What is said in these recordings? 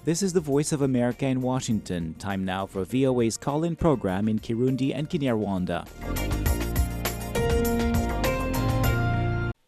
This is the Voice of America in Washington. Time now for VOA's call in program in Kirundi and Kinyarwanda.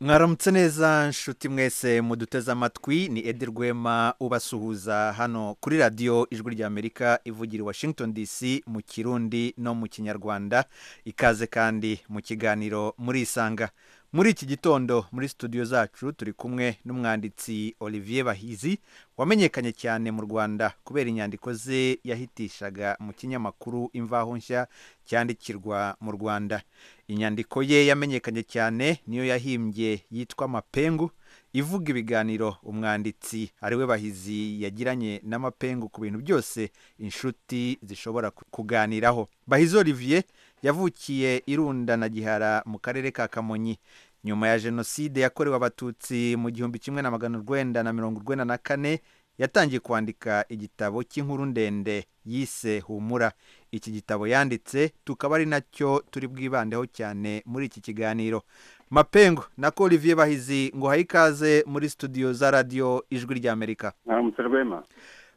mwaramutse neza nshuti mwese muduteze amatwi ni edi rwema ubasuhuza hano kuri radiyo ijwi ry'amerika ivugira i washington dc mu kirundi no mu kinyarwanda ikaze kandi mu kiganiro murisanga muri iki gitondo muri studio zacu turi kumwe n'umwanditsi olivier bahizi wamenyekanye cyane mu rwanda kubera inyandiko ze yahitishaga mu kinyamakuru imvaho nshya cyandikirwa mu rwanda inyandiko ye yamenyekanye cyane niyo yahimbye yitwa amapengu ivuga ibiganiro umwanditsi ariwe bahizi yagiranye n'amapengu ku bintu byose inshuti zishobora kuganiraho bahizi olivier yavukiye irunda na gihara mu karere ka kamonyi nyuma ya jenoside yakorewe abatutsi mu gihumbi kimwe na magana urwenda na mirongo urwenda na kane yatangiye kwandika igitabo cy'inkuru ndende yise humura iki gitabo yanditse tukaba ari nacyo turi bwibandeho cyane muri iki kiganiro mapengo nako olivier bahizi ngo uhaye ikaze muri studio za radiyo ijwi ry'amerika mwaramutse rwema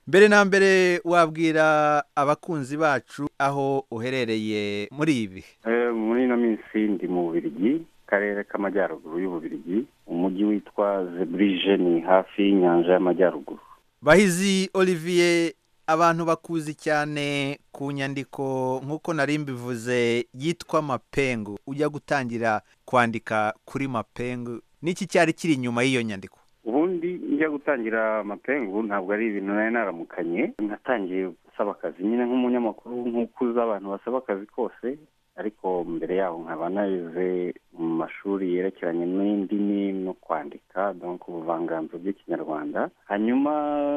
mbere na mbere wabwira abakunzi bacu aho uherereye muri ibi muri ino minsi ndi mu bubirigi karere k'amajyaruguru y'ububirigi umujyi witwa zeburije ni hafi y'inyanja y'amajyaruguru bahizi olivier abantu bakuzi cyane ku nyandiko nk'uko nari mbivuze yitwa mapengu ujya gutangira kwandika kuri mapengu n'iki cyari kiri inyuma y'iyo nyandiko ubundi njya gutangira mapengu ntabwo ari ibintu nari naramukanye natangiye gusaba akazi nyine nk'umunyamakuru nk'uko uzi abantu basaba akazi kose ariko mbere yaho nkaba narize mu mashuri yerekeranye n'indimi no kwandika donc ubuvanganzo bw'ikinyarwanda hanyuma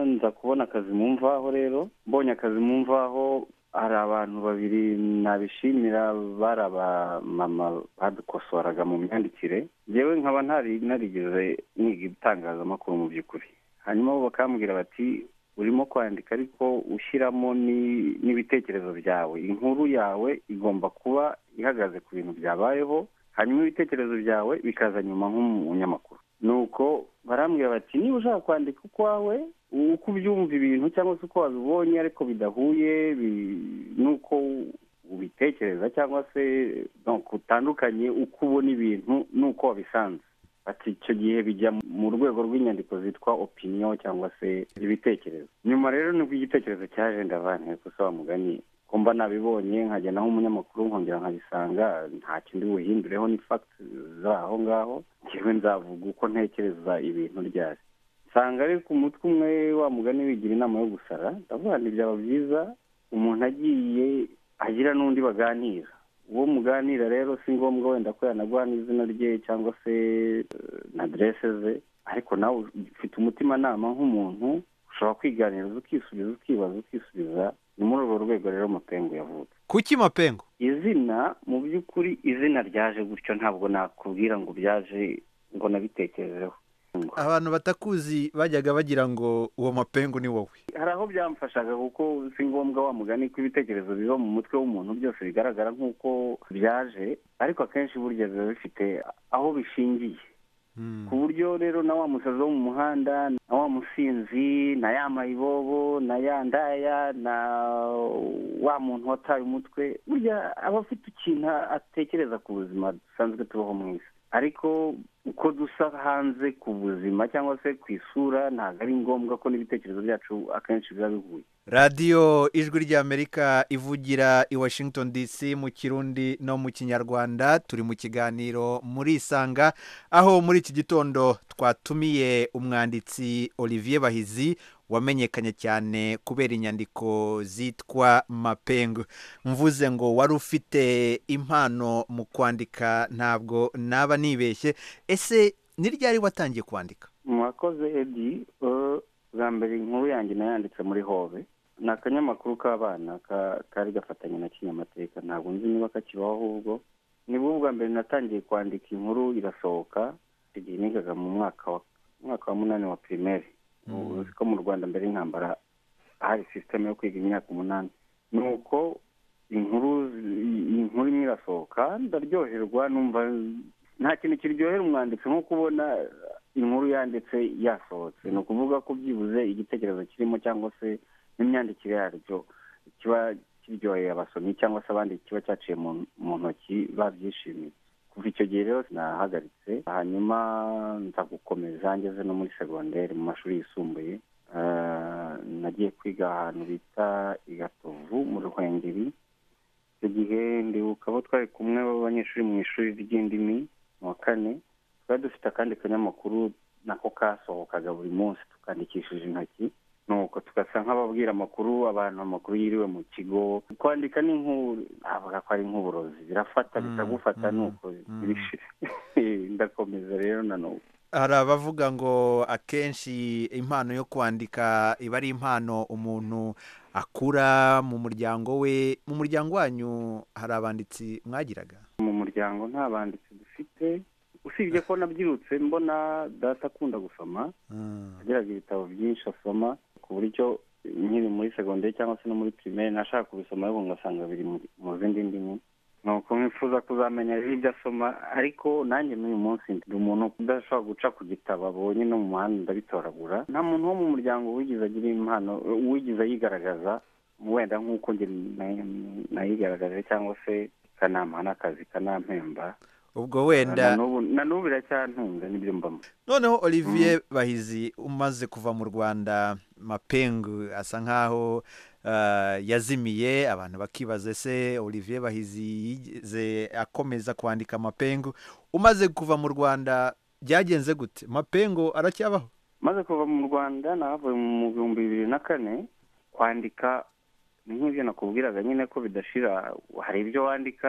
nza kubona akazi mu mvaho rero mbonye akazi mu mvaho hari abantu babiri nabishimira bari abamama badukosoraga mu myandikire yewe nkaba narigeze niga ibitangazamakuru mu by'ukuri hanyuma bo bakambwira bati urimo kwandika ariko ushyiramo n'ibitekerezo byawe inkuru yawe igomba kuba ihagaze ku bintu byabayeho hanyuma ibitekerezo byawe bikaza nyuma nk'umunyamakuru ni uko barambwira bati niba ushaka kwandika ukwawe uko ubyumva ibintu cyangwa se uko wabibonye ariko bidahuye n'uko ubitekereza cyangwa se utandukanye uko ubona ibintu n'uko wabisanze ati icyo gihe bijya mu rwego rw'inyandiko zitwa opiniyo cyangwa se ibitekerezo nyuma rero nibwo igitekerezo cyaje ndavane gusa mugani ko mba nabibonye nkagenda nk'umunyamakuru nkongera nkabisanga nta kindi buhindureho ni fagiti z'aho ngaho ngewe nzavuga uko ntekereza ibintu ryari nsanga ariko umutwe umwe wa mugani wigira inama yo gusara ndavuga ngo byaba byiza umuntu agiye agira n'undi baganira uwo muganira rero si ngombwa wenda ko yanaguha n'izina rye cyangwa se na aderese ze ariko nawe ufite umutimanama nk'umuntu ushobora kwiganiriza ukisubiza ukibaza ukisubiza ni muri urwo rwego rero mapengu yavutse kuki mapengu izina mu by'ukuri izina ryaje gutyo ntabwo nakubwira ngo byaje ngo nabitekerezeho abantu batakuzi bajyaga bagira ngo uwo mapengu ni wowe hari aho byamfashaga kuko si ngombwa wa mugani ko ibitekerezo biba mu mutwe w'umuntu byose bigaragara nk'uko byaje ariko akenshi burya biba bifite aho bishingiye ku buryo rero na wa musazi wo mu muhanda na wa musinzi na ya mayibobo na ya ndaya na wa muntu wataye umutwe burya aba afite ikintu atekereza ku buzima dusanzwe tubaho mu isi ariko uko dusa hanze ku buzima cyangwa se ku isura ntabwo ari ngombwa ko n'ibitekerezo byacu akenshi biba bihuye radiyo ijwi ry'amerika ivugira i washington dc mu kirundi no mu kinyarwanda turi mu kiganiro murisanga aho muri iki gitondo twatumiye umwanditsi olivier bahizi wamenyekanye cyane kubera inyandiko zitwa mapengu mvuze ngo wari ufite impano mu kwandika ntabwo naba nibeshye ese ni ryari watangiye kwandika mwakoze edi bwa mbere inkuru yanjye nayanditse muri hove ni akanyamakuru k'abana kari gafatanye na kinyamateka ntabwo nzi niba kakibaho ahubwo nibwo bwa mbere natangiye kwandika inkuru irasohoka igihe nigaga mu mwaka wa munani wa pirimeri uzi ko mu rwanda mbere y'intambara hari sisiteme yo kwiga imyaka umunani ni uko inkuru imwe irasohoka ndaryoherwa numva nta kintu kiryohera umwanditsi nko kubona inkuru yanditse yasohotse ni ukuvuga ko byibuze igitekerezo kirimo cyangwa se n'imyandikire yaryo kiba kiryoheye abasomyi cyangwa se abandi kiba cyaciye mu ntoki babyishimiye kuva icyo gihe rero sinahagaritse hanyuma nza gukomeza ngeze no muri segonderi mu mashuri yisumbuye nagiye kwiga ahantu bita i gatovu mu ruhengeri icyo gihe ndibuka abo twari kumwe b'abanyeshuri mu ishuri ry'indimi mu wa kane twari dufite akandi kanyamakuru nako kasohokaga buri munsi tukandikishije intoki nuko tugasa nk'ababwira amakuru abantu amakuru yiriwe mu kigo kwandika ni nk'ubu ntabwo ko ari nk'uburozi birafata bitagufata nuko ndakomeza rero na nubu hari abavuga ngo akenshi impano yo kwandika iba ari impano umuntu akura mu muryango we mu muryango wanyu hari abanditsi mwagiraga mu muryango nta banditsi dufite usibye ko nabyirutse mbona data akunda gusoma agiraga ibitabo byinshi asoma ku buryo nkiri muri segonderi cyangwa se no muri pirimeri nashaka kubisoma ariko ngasanga biri mu zindi ndimi nuko mwifuza kuzamenya ibyo asoma ariko nanjye n'uyu munsi ndi umuntu udashobora guca ku gitabo abonye no mu muhanda ndabitoragura nta muntu wo mu muryango wigize agira impano wigize ayigaragaza wenda nk'uko njye nayigaragaje cyangwa se ikanamuha n'akazi ikanampemba ubwo wenda na n'ubu biracyantunga n'ibyo mbamo noneho olivier bahizi umaze kuva mu rwanda mapengu asa nk'aho yazimiye abantu bakibaza ese olivier bahizi yigeze akomeza kwandika mapengu umaze kuva mu rwanda byagenze gute mapengu aracyabaho maze kuva mu rwanda nahavuye mu bihumbi bibiri na kane kwandika ni nk'ibyo nakubwiraga nyine ko bidashira hari ibyo wandika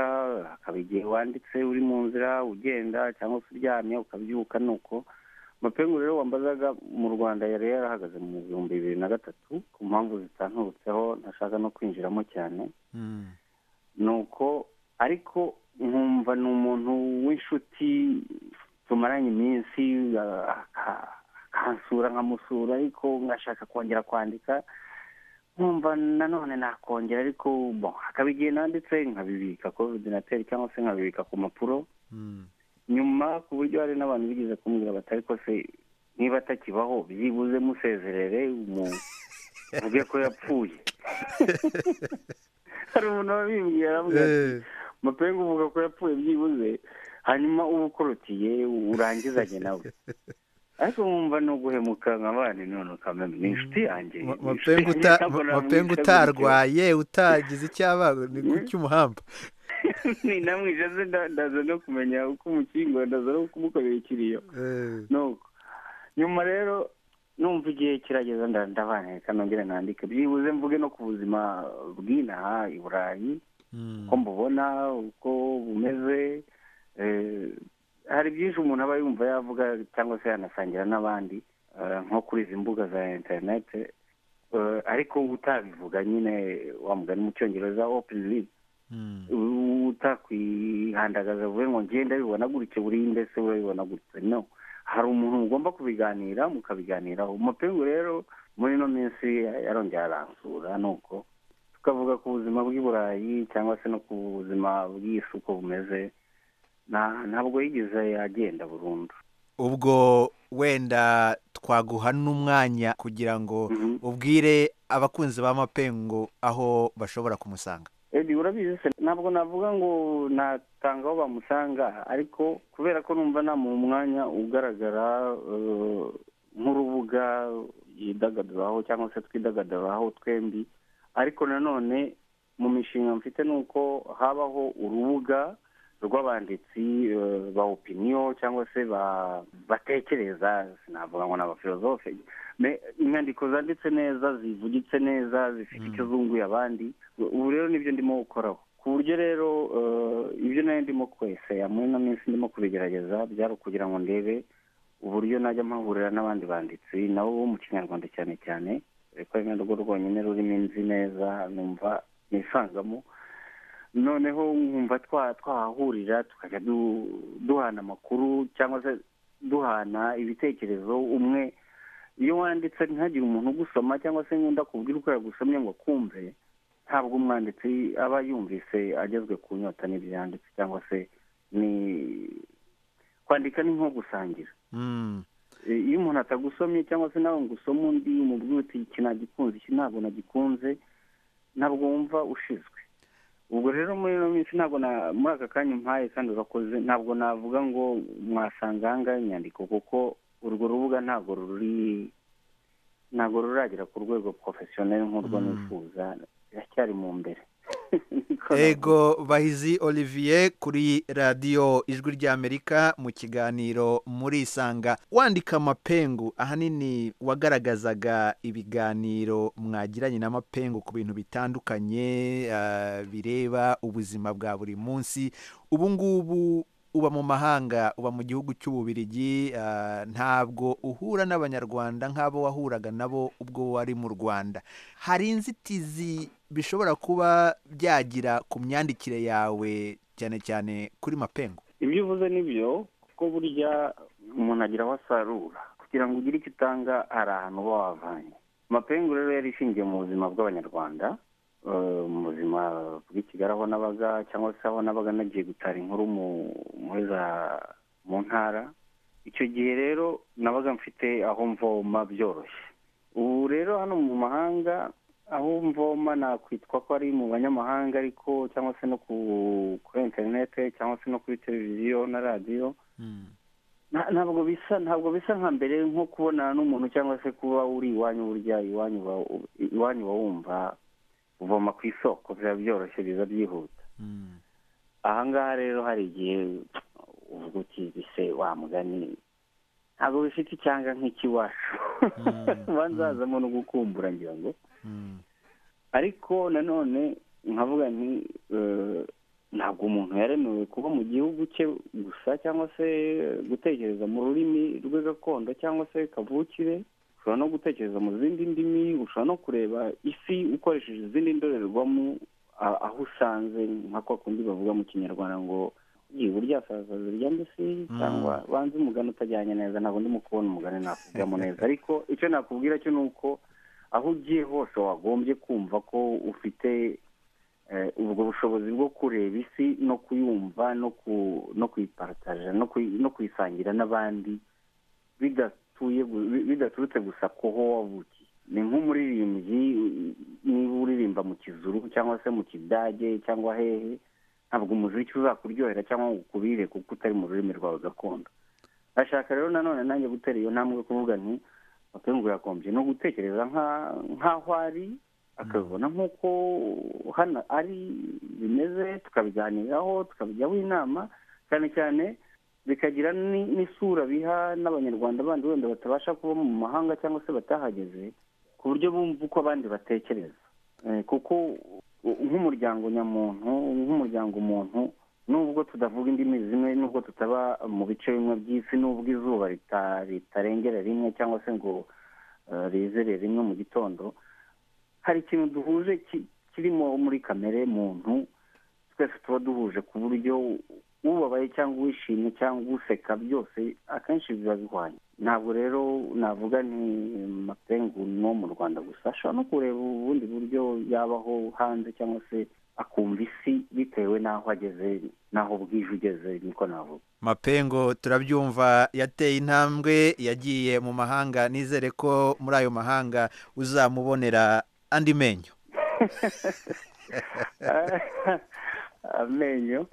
hakaba igihe wanditse uri mu nzira ugenda cyangwa se uryamye ukabyuka nuko amapengu rero wambazaga mu rwanda yari yarahagaze mu bihumbi bibiri na gatatu ku mpamvu zitanturutseho ntashaka no kwinjiramo cyane nuko ariko nkumva ni umuntu w'inshuti tumaranye iminsi akansura nkamusura ariko ngashaka kongera kwandika nkumva nanone nakongera ariko hakaba igihe nanditse nkabibika kuri ordinateri cyangwa se nkabibika ku mpapuro nyuma ku buryo hari n'abantu bigeze kumbwira batari ko se niba atakibaho byibuze musezerere muvuge ko yapfuye hari umuntu wabimbwira arambwira ati mapengu uvuga ko yapfuye byibuze hanyuma uba ukorotiye urangizanye nawe ariko mwumva ni uguhemuka nka bandi none ukamenya ni inshuti yanjye mapengu utarwaye utagize icyaba ni kuki umuhamba ni namwije ze ndaza no kumenya uko umukingo ndaza no kumukorera ikiriyo nyuma rero numva igihe kirageza ndabaneka nongere nandike byibuze mvuge no ku buzima bw'inaha i burayi uko mbubona uko bumeze hari byinshi umuntu aba yumva yavuga cyangwa se yanasangira n'abandi nko kuri izi mbuga za interinete ariko utabivuga nyine mugani mu cyongereza openi utakwihandagaza vuba ngo ngende bibona gutyo buriya mbese urabibona gutyo no hari umuntu mugomba kubiganira mukabiganiraho umupingu rero muri ino minsi yarongera aransura nuko tukavuga ku buzima bw'i burayi cyangwa se no ku buzima bw'isi uko bumeze ntabwo yigeze agenda burundu ubwo wenda twaguha n'umwanya kugira ngo ubwire abakunzi ba mapengu aho bashobora kumusanga urabizi se ntabwo navuga ngo natanga aho bamusanga ariko kubera ko numva nta mu mwanya ugaragara nk'urubuga yidagaduraho cyangwa se twidagaduraho twembi ariko nanone mu mishinga mfite ni uko habaho urubuga rw'abanditsi ba opiniyo cyangwa se batekereza sinavuga ngo ni abafilozofe inyandiko zanditse neza zivugitse neza zifite icyo zunguye abandi ubu rero nibyo ndimo gukoraho ku buryo rero ibyo nayo ndimo kwesera muri ino minsi ndimo kubigerageza byari ukugira ngo ndebe uburyo najya mpahurira n'abandi banditsi nabo bo mu kinyarwanda cyane cyane kuko ari narwo rwonyine rurimo inzi neza numva nisangamo noneho nkumva twahahurira tukajya duhana amakuru cyangwa se duhana ibitekerezo umwe iyo wanditse ntihagire umuntu ugusoma cyangwa se nkunda kubwira uko yagusomye ngo akumve ntabwo umwanditsi aba yumvise agezwe ku nyota n'ibyo yanditse cyangwa se ni kwandika ni nko gusangira iyo umuntu atagusomye cyangwa se nawe ngo usome undi umubwira uti iki nagikunze iki ntabwo nagikunze ntabwo wumva ushizwe ubwo rero muri ino minsi ntabwo na muri aka kanya umpaye kandi urakoze ntabwo navuga ngo mwasanga ahangaha inyandiko kuko urwo rubuga ntabwo ruri ntabwo ruragera ku rwego porofesiyoneri nk'urwo nifuza biracyari mu mbere ego bahizi olivier kuri radiyo ijwi ry'amerika mu kiganiro muri isanga wandika amapengu ahanini wagaragazaga ibiganiro mwagiranye n'amapengu ku bintu bitandukanye bireba ubuzima bwa buri munsi ubu ngubu uba mu mahanga uba mu gihugu cy'ububirigi ntabwo uhura n'abanyarwanda nk'abo wahuraga nabo ubwo wari mu rwanda hari inzitizi bishobora kuba byagira ku myandikire yawe cyane cyane kuri mapengu ibyo uvuze ni byo kuko burya umuntu agira aho asarura kugira ngo ugire icyo utanga hari ahantu uba wavanye mapengu rero yari ishingiye mu buzima bw'abanyarwanda mu buzima bw'ikigali aho nabaga cyangwa se aho nabaga nagiye gutara inkuru mu ntara icyo gihe rero nabaga mfite aho mvoma byoroshye ubu rero hano mu mahanga aho mvoma nakwitwa ko ari mu banyamahanga ariko cyangwa se no kuri interinete cyangwa se no kuri televiziyo na radiyo ntabwo bisa ntabwo bisa nka mbere nko kubonana n'umuntu cyangwa se kuba uri iwanyu burya iwanyu uba wumva uvoma ku isoko biba byoroshye biza byihuta ahangaha rero hari igihe uvuga uti wa mugani ntabwo bifite icyanga nk'ikiwacu banzazamo no gukumbura ngira ngo ariko nanone nkavuga nti ntabwo umuntu yaremewe kuba mu gihugu cye gusa cyangwa se gutekereza mu rurimi rwe gakondo cyangwa se kavukire ushobora no gutekereza mu zindi ndimi ushobora no kureba isi ukoresheje izindi ndorerwamo aho usanze nka kwa kundi bavuga mu kinyarwanda ngo burya sasaza rya mbese cyangwa banze umugani utajyanye neza ntabwo ndimo kubona umugani nakubwiramo neza ariko icyo nakubwira cyo ni uko aho ugiye hose wagombye kumva ko ufite ubwo bushobozi bwo kureba isi no kuyumva no kuyiparataje no kuyisangira n'abandi bidaturutse gusa ku ho wavukiye ni nk'umuririmbyi niba uririmba mu kizuru cyangwa se mu kidage cyangwa hehe ntabwo umuziki uzakuryohera cyangwa ngo ukubire kuko utari mu rurimi rwawe gakondo ndashaka rero nanone nanjye gutera iyo ntambwe kuvuga nti mapengu yagombye no gutekereza nk'aho ari akabibona nk'uko hano ari bimeze tukabiganiraho tukabijyaho inama cyane cyane bikagira n'isura biha n'abanyarwanda bandi wenda batabasha kuba mu mahanga cyangwa se batahageze ku buryo bumva uko abandi batekereza kuko nk'umuryango nyamuntu nk'umuryango umuntu nubwo tudavuga indimi zimwe nubwo tutaba mu bice bimwe by'isi nubwo izuba ritarengera rimwe cyangwa se ngo rizere rimwe mu gitondo hari ikintu duhuje kirimo muri kamere muntu twese tuba duhuje ku buryo ubabaye cyangwa uwishimye cyangwa useka byose akenshi biba bihwanye ntabwo rero navuga ni mapengu no mu rwanda gusa ashobora no kureba ubundi buryo yabaho hanze cyangwa se akumva isi bitewe n'aho ageze n'aho bwije ugeze niko navuga mapengo turabyumva yateye intambwe yagiye mu mahanga nizere ko muri ayo mahanga uzamubonera andi menyo amenyo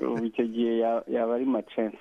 ubu icyo gihe yaba ari macense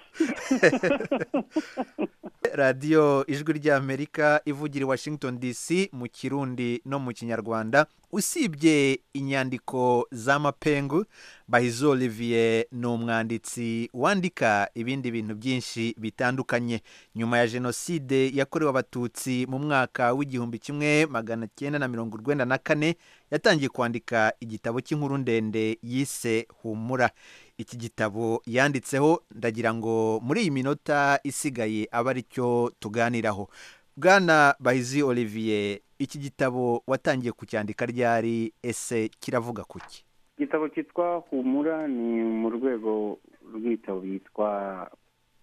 radiyo ijwi ry'amerika ivugira i washington dc mu kirundi no mu kinyarwanda usibye inyandiko za mapengu bahizo olivier ni umwanditsi wandika ibindi bintu byinshi bitandukanye nyuma ya jenoside yakorewe abatutsi mu mwaka w'igihumbi kimwe magana cyenda na mirongo urwenda na kane yatangiye kwandika igitabo cy'inkuru ndende yise humura iki gitabo yanditseho ndagira ngo muri iyi minota isigaye aba aricyo tuganiraho bwana bahizi olivier iki gitabo watangiye kucyandika ryari ese kiravuga kuki igitabo cyitwa humura ni mu rwego rw'ibitabo byitwa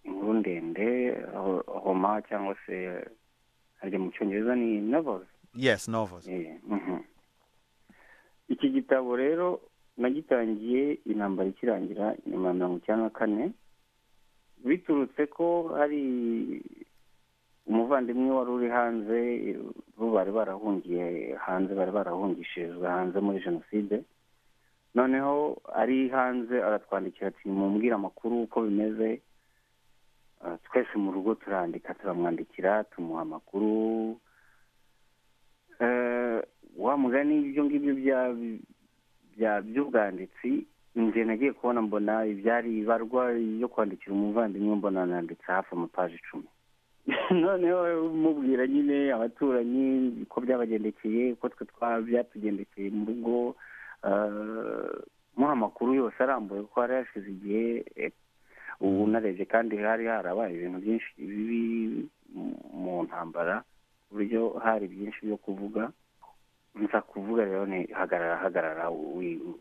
inkuru ndende homa cyangwa se harya mu cyongereza ni novels yes novels iki gitabo rero nagitangiye intambara ikirangira inyuma ya mirongo icyenda na kane biturutse ko hari umuvandimwe wari uri hanze bo bari barahungiye hanze bari barahungishirizwa hanze muri jenoside noneho ari hanze aratwandikira ati mumubwire amakuru uko bimeze twese mu rugo turandika turamwandikira tumuha amakuru wa mugani ibyo ngibyo by'ubwanditsi inzu nagiye kubona mbona ibyari ibarwa yo kwandikira umuvandimwe mbona nanditse hafi amapaji icumi noneho umubwira nyine abaturanyi ko byabagendekeye ko twe byatugendekeye mu rugo muha amakuru yose arambuye ko hari hashize igihe ubu narebye kandi hari harabaye ibintu byinshi bibi mu ntambara ku buryo hari byinshi byo kuvuga nza kuvuga rero ni hagarara hagarara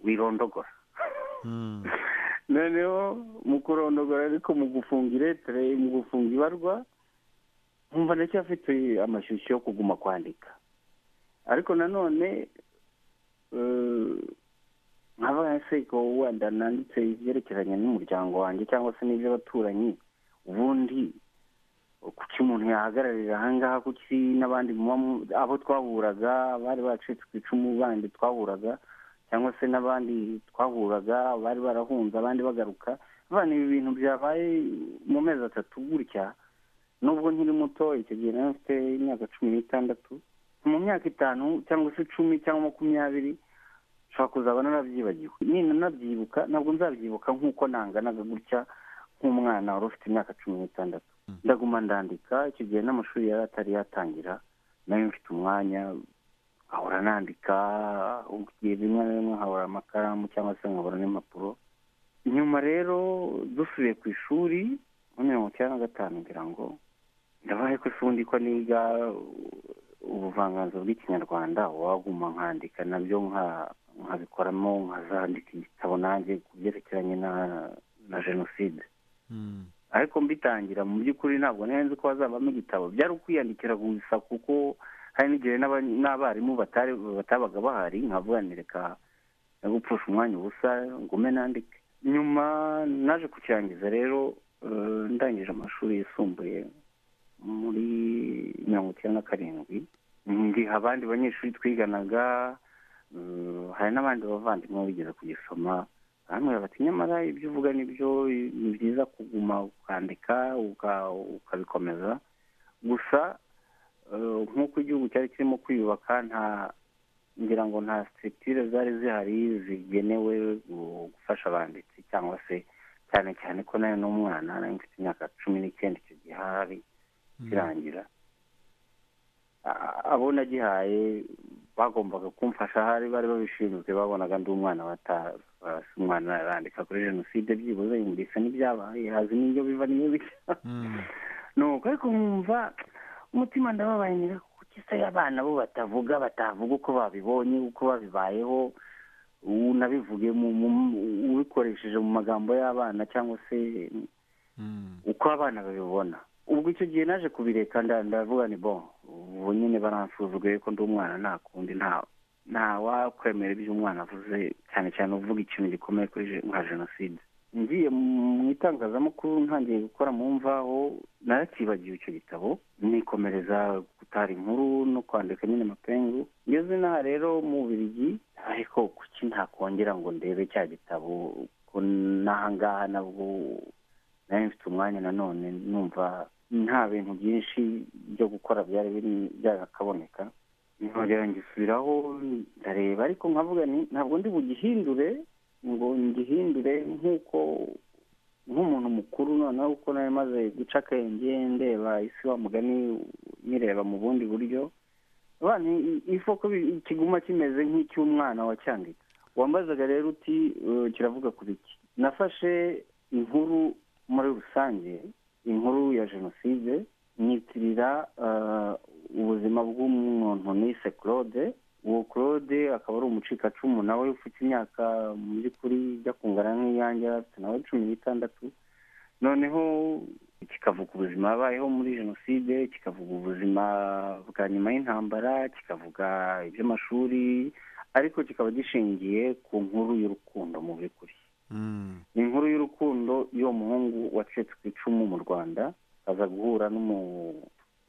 wirondogora noneho mu kurondogora ariko mu gufunga iretire mu gufunga ibarwa nkumva ndetse afite amashyushyu yo kuguma kwandika ariko nanone nkaba seko wenda nanditse ibyerekeranye n'umuryango wanjye cyangwa se n'iby'abaturanyi ubundi kuki umuntu yahagararira ahangaha kuki n'abandi abo twahuraga bari bacitse ku icumu bandi twahuraga cyangwa se n'abandi twahuraga bari barahunze abandi bagaruka ibi bintu byabaye mu mezi atatu gutya nubwo nkiri muto icyo gihe nawe mfite imyaka cumi n'itandatu mu myaka itanu cyangwa se icumi cyangwa makumyabiri nshobora kuzaba narabyibagiwe ninanabyibuka ntabwo nzabyibuka nk'uko nanganaga gutya nk'umwana wari ufite imyaka cumi n'itandatu ndaguma ndandika icyo gihe n'amashuri yari atari yatangira nayo mfite umwanya nkahora nandika igihe bimwe na bimwe nkabura amakaramu cyangwa se nkabura n'impapuro nyuma rero dusubiye ku ishuri muri mirongo icyenda na gatanu ngira ngo ndabaye ko ubundi ko niga ubuvanganzo bw'ikinyarwanda waguma nkandika nabyo nkabikoramo nkazandika igitabo nanjye ku byerekeranye na jenoside ariko mbitangira mu by'ukuri ntabwo nzi ko hazabamo igitabo byari ukwiyandikira gusa kuko hari n'igihe n'abarimu batabaga bahari nkavuganireka no gupfusha umwanya ubusa ngume nandike nyuma naje kukirangiza rero ndangije amashuri yisumbuye muri mirongo icyenda na karindwi ndiha abandi banyeshuri twiganaga hari n'abandi bavandimwe bigeze kugisoma bamwe bati nyamara ibyo uvuga nibyo ni byiza kuguma ukandika ukabikomeza gusa nk'uko igihugu cyari kirimo kwiyubaka nta ngira ngo nta sitirire zari zihari zigenewe gufasha abanditsi cyangwa se cyane cyane ko nayo n'umwana nayo mfite imyaka cumi n'icyenda icyo gihe ahari kirangira abo nagihaye bagombaga kumfasha ahari bari babishinzwe babonaga ndi umwana batasi umwana arandika kuri jenoside byibuze yumvise n'ibyabaye hazi n'ibyo biva n'iyo bijya nuko ariko nkumva umutima ndababaye neza kuko se abana bo batavuga batavuga uko babibonye uko babibayeho unabivuge ubikoresheje mu magambo y'abana cyangwa se uko abana babibona ubwo icyo gihe naje kubireka ndavuga ni bo ubu nyine baransuzugure ko ndi umwana nta kundi nta wakwemera ibyo umwana avuze cyane cyane uvuga ikintu gikomeye kuri nka jenoside ngiye mu itangazamakuru ntangiye gukora mu mvaho narakibagiwe icyo gitabo nikomereza gutara inkuru no kwandika nyine amapengu ngeze n'aha rero mu birigi ariko kuki ntakongera ngo ndebe cya gitabo ko n'ahangaha nabwo nayo mfite umwanya nanone numva nta bintu byinshi byo gukora byari biri byakaboneka nkongera ngisubiraho ndareba ariko nkavuga ntabwo ndi bugihindure ngo ngihindure nk'uko nk'umuntu mukuru noneho kuko nawe maze guca akenge ndeba isi wa mugani nyireba mu bundi buryo isoko kiguma kimeze nk'icy'umwana wacyanditse wambazaga rero uti kiravuga kuri iki nafashe inkuru muri rusange inkuru ya jenoside nyitirira ubuzima bw'umuntu nise claude uwo claude akaba ari umucikacumu nawe ufite imyaka mu by'ukuri ijya kungana nk'iyange afite nawe cumi n'itandatu noneho kikavuga ubuzima yabayeho muri jenoside kikavuga ubuzima bwa nyuma y'intambara kikavuga iby'amashuri ariko kikaba gishingiye ku nkuru y'urukundo mu by'ukuri ni inkuru y'urukundo y'uwo muhungu wacitse ku icumu mu rwanda aza guhura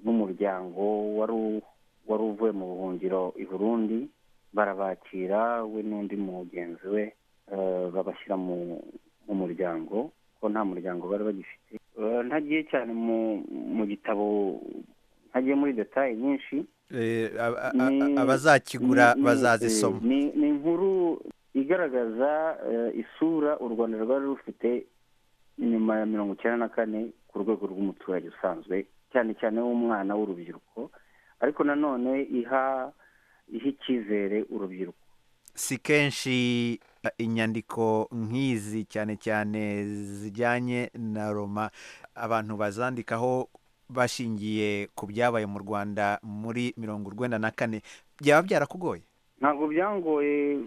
n'umuryango wari wari uvuye mu buhungiro i burundi barabakira we n'undi mugenzi we babashyira mu muryango ko nta muryango bari bagifite ntagiye cyane mu gitabo ntagiye muri detaye nyinshi abazakigura bazazisoma ni inkuru igaragaza isura u rwanda rwari rufite nyuma ya mirongo icyenda na kane ku rwego rw'umuturage usanzwe cyane cyane w'umwana w'urubyiruko ariko nanone iha iha icyizere urubyiruko si kenshi inyandiko nk'izi cyane cyane zijyanye na roma abantu bazandikaho bashingiye ku byabaye mu rwanda muri mirongo urwenda na kane byaba byarakugoye ntabwo byangoye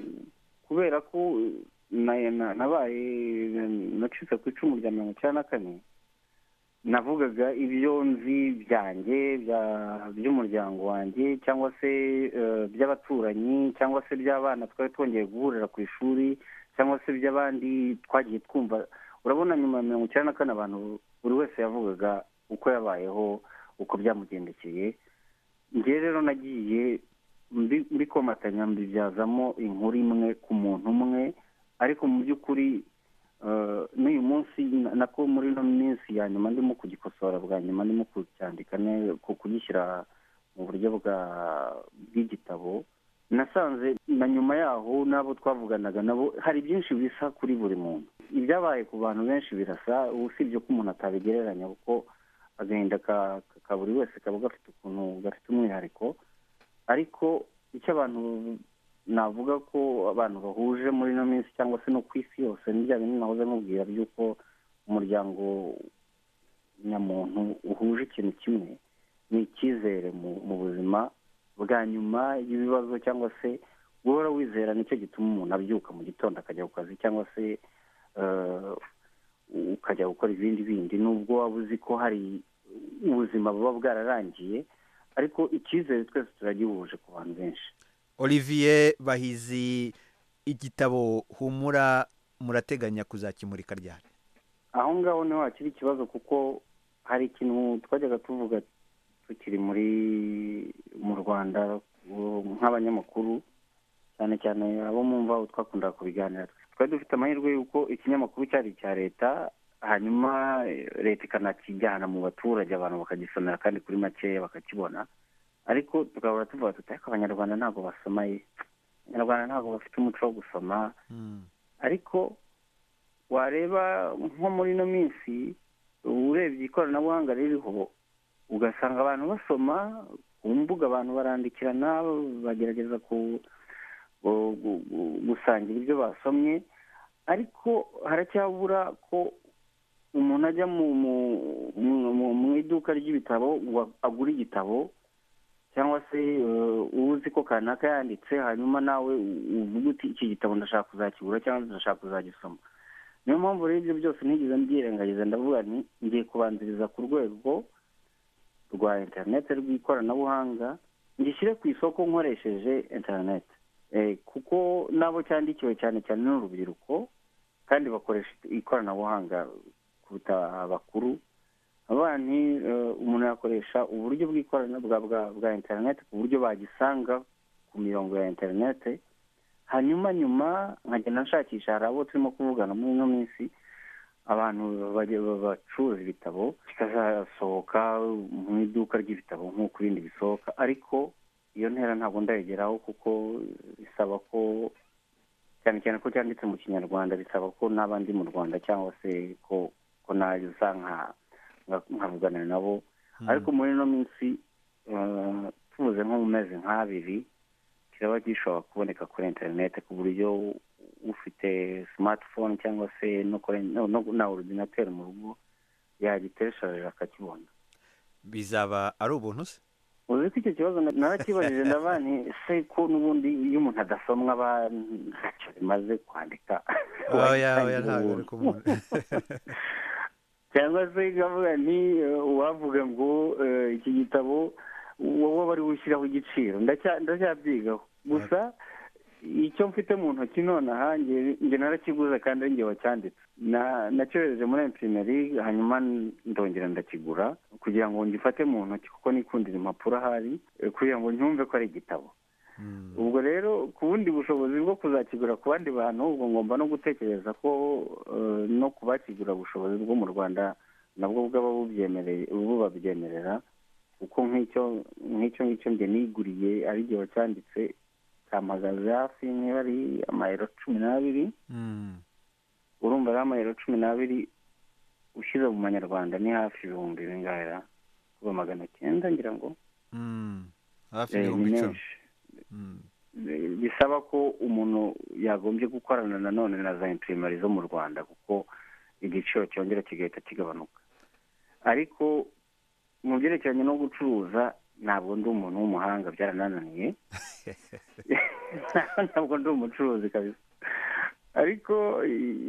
kubera ko nabaye nacitse ku icumu rya mirongo icyenda na kane navugaga ibyo nzi byanjye by'umuryango wanjye cyangwa se by'abaturanyi cyangwa se by'abana twari twongeye guhurira ku ishuri cyangwa se by'abandi twagiye twumva urabona nyuma ya mirongo icyenda na kane abantu buri wese yavugaga uko yabayeho uko byamugendekeye ngewe rero nagiye mbikomatanya mbibyazamo inkuru imwe ku muntu umwe ariko mu by'ukuri n'uyu munsi nako muri ino minsi ya nyuma ndimo kugikosora bwa nyuma ndimo kucyandika kugishyira mu buryo bw'igitabo nasanze na nyuma yaho n'abo twavuganaga nabo hari byinshi bisa kuri buri muntu ibyabaye ku bantu benshi birasa usibye ko umuntu atabigereranya kuko agahinda ka buri wese kaba gafite ukuntu gafite umwihariko ariko icyo abantu navuga ko abantu bahuje muri ino minsi cyangwa se no ku isi yose ni bya bintu nahoze mubwira by'uko umuryango nyamuntu uhuje ikintu kimwe ni icyizere mu buzima bwa nyuma y'ibibazo cyangwa se guhora wizera nicyo gituma umuntu abyuka mu gitondo akajya ku kazi cyangwa se ukajya gukora ibindi bindi nubwo waba uzi ko hari ubuzima buba bwararangiye ariko icyizere twese turagihuje ku bantu benshi olivier bahizi igitabo humura murateganya kuzakimurika ryari aho ngaho niho hakiri ikibazo kuko hari ikintu twajyaga tuvuga tukiri muri mu rwanda nk'abanyamakuru cyane cyane abo mumva aho twakundaga kubiganira twari dufite amahirwe y'uko ikinyamakuru cyari icya leta hanyuma leta ikanakijyana mu baturage abantu bakagisomera kandi kuri makeya bakakibona ariko tugahora tuvuga tuti ariko abanyarwanda ntabwo basoma ye abanyarwanda ntabwo bafite umuco wo gusoma ariko wareba nko muri ino minsi urebye ikoranabuhanga ririho ugasanga abantu basoma ku mbuga abantu barandikirana bagerageza gusangira ibyo basomye ariko haracyabura ko umuntu ajya mu iduka ry'ibitabo agura igitabo cyangwa se uzi ko kanaka yanditse hanyuma nawe uvuga uti iki gitabo ndashaka kuzakigura cyangwa ndashaka kuzagisoma niyo mpamvu rero ibyo byose ntigeze mbyirengagiza ndavuga ni ngiye kubanziriza ku rwego rwa interineti rw'ikoranabuhanga ngishyire ku isoko nkoresheje interineti kuko nabo cyandikiwe cyane cyane n'urubyiruko kandi bakoresha ikoranabuhanga kuruta abakuru abana umuntu yakoresha uburyo bw'ikoranabuhanga bwa interineti ku buryo bagisanga ku mirongo ya interineti hanyuma nyuma nkagenda nshakisha hari abo turimo kuvugana muri ino minsi abantu bacuruza ibitabo bikazasohoka mu iduka ry'ibitabo nk'uko ibindi bisohoka ariko iyo ntera ntabwo ndayigeraho kuko bisaba ko cyane cyane ko cyanditse mu kinyarwanda bisaba ko n'abandi mu rwanda cyangwa se ko ko naza nka nkavugana nabo ariko muri ino minsi tubuze nko mu mezi nk'abiri kiraba gishobora kuboneka kuri interineti ku buryo ufite simatifone cyangwa se na orudinateri mu rugo yagitereshaje akakibona bizaba ari ubuntu se uzi ko icyo kibazo narakibajije ndabani se ko n'ubundi iyo umuntu adasomwa aba ntacyo bimaze kwandika ntabwo uri kumubona cyangwa se ikavuga ni uwavuga ngo iki gitabo wowe wari ushyiraho igiciro ndacyabyigaho gusa icyo mfite mu ntoki nonaha njye narakiguze kandi ari njye wacyanditse nacyohereje muri emupineri hanyuma ndongera ndakigura kugira ngo ngifate mu ntoki kuko nikundira impapuro ahari kugira ngo nyumve ko ari igitabo ubwo rero ku bundi bushobozi bwo kuzakigura ku bandi bantu ubwo ngomba no gutekereza ko no kubakigura ubushobozi bwo mu rwanda nabwo bwaba bubyemereye bubabyemerera kuko nk'icyo ngicyo njye niguriye ari igihe wacyanditse kamagaze hafi niba ari amayero cumi n'abiri urumva ari amayero cumi n'abiri ushyize mu manyarwanda ni hafi ibihumbi bingahe kuba magana cyenda ngira ngo hafi ibihumbi icumi bisaba ko umuntu yagombye gukorana nanone na za impirimari zo mu rwanda kuko igiciro cyongera kigahita kigabanuka ariko mu byerekeranye no gucuruza ntabwo ndi umuntu w'umuhanga byaranananiye ntabwo ndi umucuruzi kabisa ariko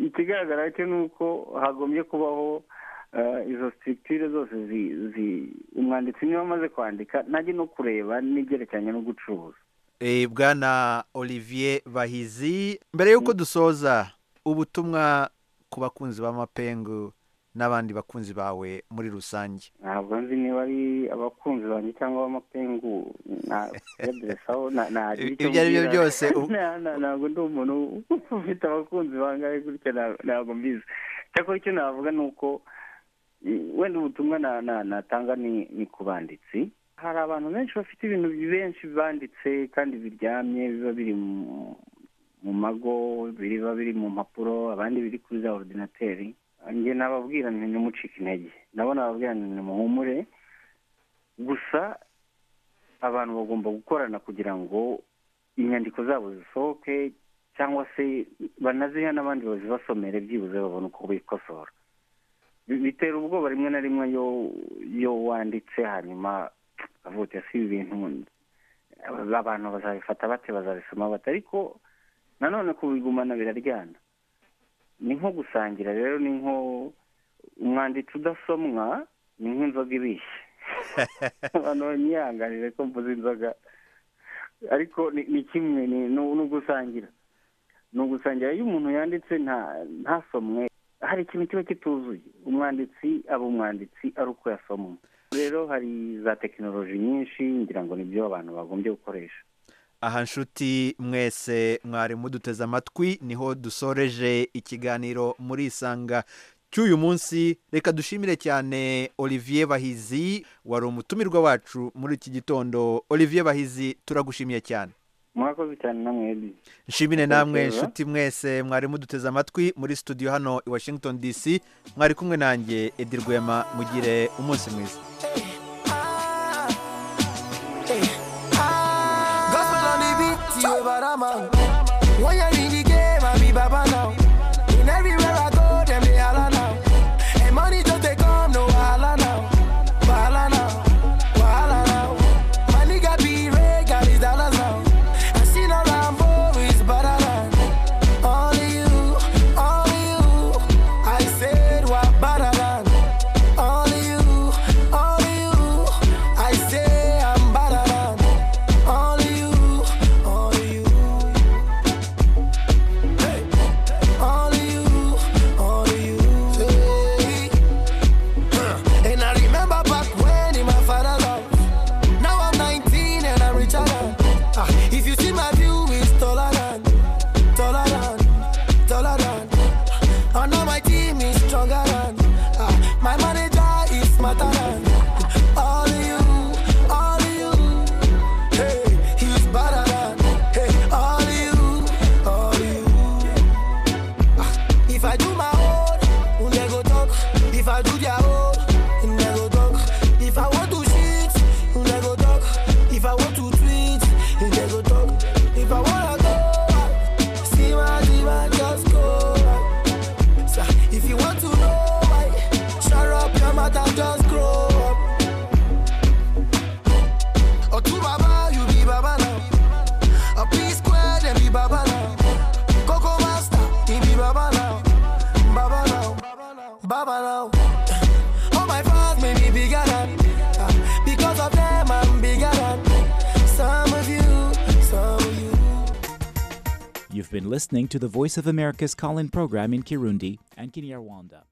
ikigaragara cyo ni uko hagombye kubaho izo sitirikitire zose umwanditsi niba amaze kwandika najye no kureba n'ibyerekeranye no gucuruza bwana olivier bahizi mbere y'uko dusoza ubutumwa ku bakunzi b'amapengu n'abandi bakunzi bawe muri rusange ntabwo nzi niba ari abakunzi banjye cyangwa ab'amapengu naderesaho ibyo ari byo byose ntabwo ndi umuntu ufite abakunzi bangahe gutya ntabwo mbizi cyakora icyo navuga ni uko wenda ubutumwa natanga ni ku banditsi hari abantu benshi bafite ibintu benshi banditse kandi biryamye biba biri mu mago biba biri mu mpapuro abandi biri kuri za orudinateri njye nababwira ntimucike intege nabo nababwira ntimuhumure gusa abantu bagomba gukorana kugira ngo inyandiko zabo zisohoke cyangwa se banazihe n'abandi bazibasomere byibuze babone uko bikosora bitera ubwoba rimwe na rimwe iyo wanditse hanyuma avutse si ibintu abantu bazabifata bate bazabisoma bate ariko nanone kubigumana biraryana ni nko gusangira rero ni nko umwanditsi udasomwa ni nk'inzoga ibishye abantu banyihanganire ko mvuze inzoga ariko ni kimwe ni ugusangira ni ugusangira iyo umuntu yanditse ntasomwe hari ikintu kiba kituzuye umwanditsi aba umwanditsi ari uko yasomwe rero hari za tekinoloji nyinshi ngira ngo nibyo abantu bagombye gukoresha aha nshuti mwese mwari muduteze amatwi niho dusoreje ikiganiro muri isanga cy'uyu munsi reka dushimire cyane olivier bahizi wari umutumirwa wacu muri iki gitondo olivier bahizi turagushimiye cyane mwakoze cyane namwe nshimire namwe nshuti mwese mwari muduteze amatwi muri studio hano i washington dc mwari kumwe nanjye edi rwema mugire umunsi mwiza you about a man. When you're in the game, I be Baba now. In everywhere I go, them they holla now. And money just they come, no holla now. Wahala now, wahala now. My nigga be red, got his dollars now. I seen a Rambo, is better than. Only you, only you. I said, what better than. Only you, only you. You've been listening to the Voice of America's call in program in Kirundi and Kinyarwanda.